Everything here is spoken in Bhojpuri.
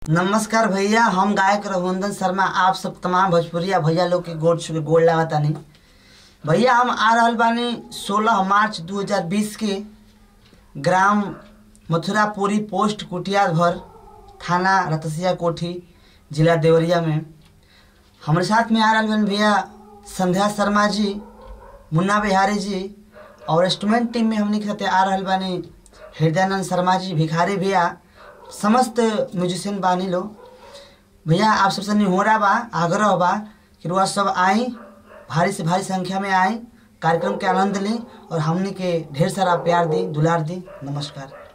नमस्कार भैया हम गायक रघुनंदन शर्मा आप सब तमाम भोजपुरिया भैया लोग के गोड़ छू के गोड़ लागतानी भैया हम आ रहल बानी 16 मार्च 2020 के ग्राम मथुरापुरी पोस्ट कुटिया भर थाना रतसिया कोठी जिला देवरिया में हमारे साथ में आ रहल बन भैया संध्या शर्मा जी मुन्ना बिहारी जी और इंस्ट्रूमेंट टीम में हमने के साथ आ रहल बानी हृदयानंद शर्मा जी भिखारी भैया समस्त म्यूजिशियन बानी लो भैया आप सबसे निहोरा बा आग्रह बा कि रुआ सब आई भारी से भारी संख्या में आई कार्यक्रम के आनंद लें और हमने के ढेर सारा प्यार दी दुलार दी नमस्कार